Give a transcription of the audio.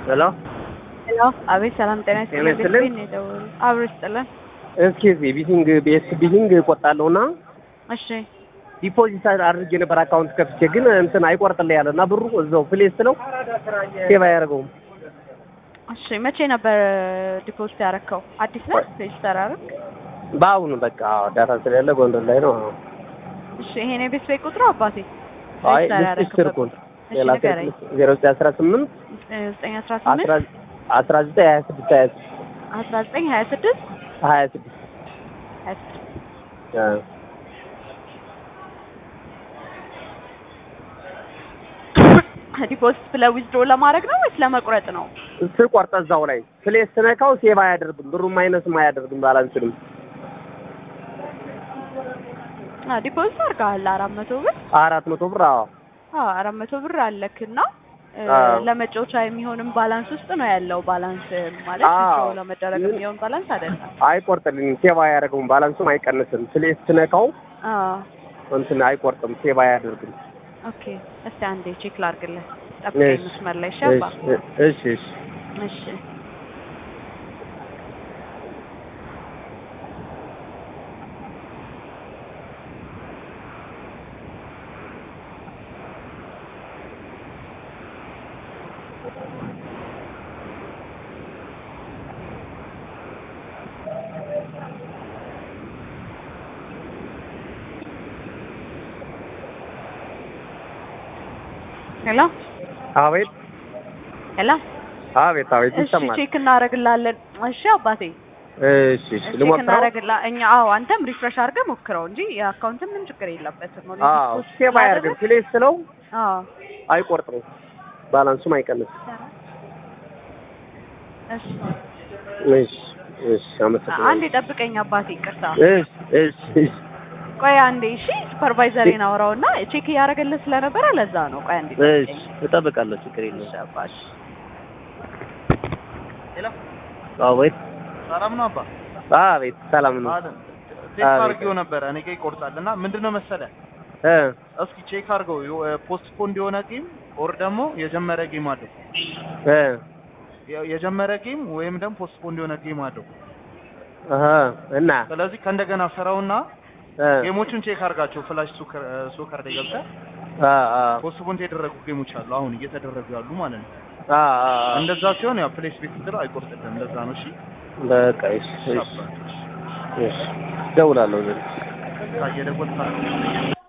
ሄሎ ሄሎ አቤት ሰላም ጤና ጤና ይስጥልኝ ይስጥልኝ። ቤት ነው የደወሉት አብሮ ይስጥልን እስኪ እዚህ ቢቲንግ ቤስ ቢቲንግ ቆጣለሁና እሺ ዲፖዚት አድርጌ ነበር አካውንት ከፍቼ ግን እንትን አይቆርጥልኝ ያለ እና ብሩ እዛው ፕሌስ ስለው ሴቭ አያደርገውም። እሺ መቼ ነበር ዲፖዚት ያረከው አዲስ ነው ሬጅስተር አረግ በአሁኑ በቃ ዳታ ስለሌለ ጎንደር ላይ ነው። እሺ ይሄን የቤት ቤት ቁጥሩ አባቴ አይ ሬጅስተር ልስጥሽ ያረክበት ስልኩን እሺ ሌላ ንገረኝ ዜሮ ዘጠኝ አስራ ስምንት ዘጠኝ አስራ ስምንት አስራ ዘጠኝ ሀያ ስድስት ሀያ ስድስት አስራ ዘጠኝ ሀያ ስድስት ሀያ ስድስት ሀያ ስድስት አ ዲፖዚት ብለህ ዊዝድሮ ለማድረግ ነው ወይስ ለመቁረጥ ነው? ስቆርጥ እዛው ላይ ፕሌስ ስነካው ሴቭ አያደርግም ብሩም ማይነስም አያደርግም ባላንስንም አ ዲፖዚት አድርገሃል አራት መቶ ብር አራት መቶ ብር አዎ አዎ አራት መቶ ብር አለክና እ፣ አዎ። ለመጫወቻ የሚሆንም ባላንስ ውስጥ ነው ያለው። ባላንስ ማለት አዎ። ዊዝድሮ ለመደረግ ግን- የሚሆን ባላንስ አይደለም። አይቆርጥልኝም ሴቭ አያደርገውም ባላንሱም አይቀንስም ፕሌስ ስነካው አዎ እንትን አይቆርጥም ሴቭ አያደርግም ኦኬ። እስቲ አንዴ ቼክ ላድርግልህ። ጠብቀኝ እሺ። መስመር ላይ ሸባ። እሺ እሺ እሺ ሄሎ አቤት ሄሎ። አቤት አቤት እሺ ይሰማል ቼክ እናደርግላለን። እሺ አባቴ እሺ እሺ ቼክ ልሞክረው እናደርግላ እኛ አዎ፣ አንተም ሪፍሬሽ አድርገህ ሞክረው እንጂ የአካውንት ምንም ችግር የለበትም። ኦልሬዲ አዎ ፖስት ሴቭ አያደርግም ስላደረግህ- ፕሌስ ስለው አዎ አይቆርጥም ባላንሱም አይቀንስም እሺ እሺ እሺ አመሰግናለሁ አንዴ ጠብቀኝ አባቴ፣ ይቅርታ እሺ እሺ እሺ ቆይ አንዴ። እሺ ሱፐርቫይዘሬን አውራውና ቼክ እያደረገልህ ስለነበረ ለዛ ነው። ቆይ አንዴ ጠብቀኝ። እሺ እጠብቃለሁ ችግር እሺ የለውም አባሽ አቤት ሰላም ነው አባ አቤት ሰላም ነው አለ ቼክ አቤት። አድርጌው ነበረ እኔ ጋ ይቆርጣል እና ምንድነው መሰለህ እ እስኪ ቼክ አድርገው ፖስትፖንድ የሆነ ጌም ኦር ደግሞ የጀመረ ጌም አለው እ የ- የጀመረ ጌም ወይም ደግሞ ፖስትፖንድ የሆነ ጌም አለው አሀ እና ስለዚህ ከእንደገና ስራውና እ ጌሞቹን ቼክ አድርጋቸው ፍላሽ ሶከር ሶከር ላይ ገብተህ አ አ ፖስትፖንድ የተደረጉ ጌሞች አሉ አሁን እየተደረጉ ያሉ ማለት ነው አ አ እንደዛ ሲሆን ያው ፕሌስ ቤት ስትለው አይቆርጥልህም ለዛ ነው እሺ በቃ እሺ እሺ እሺ እደውላለሁ ዘንድ ታየደወል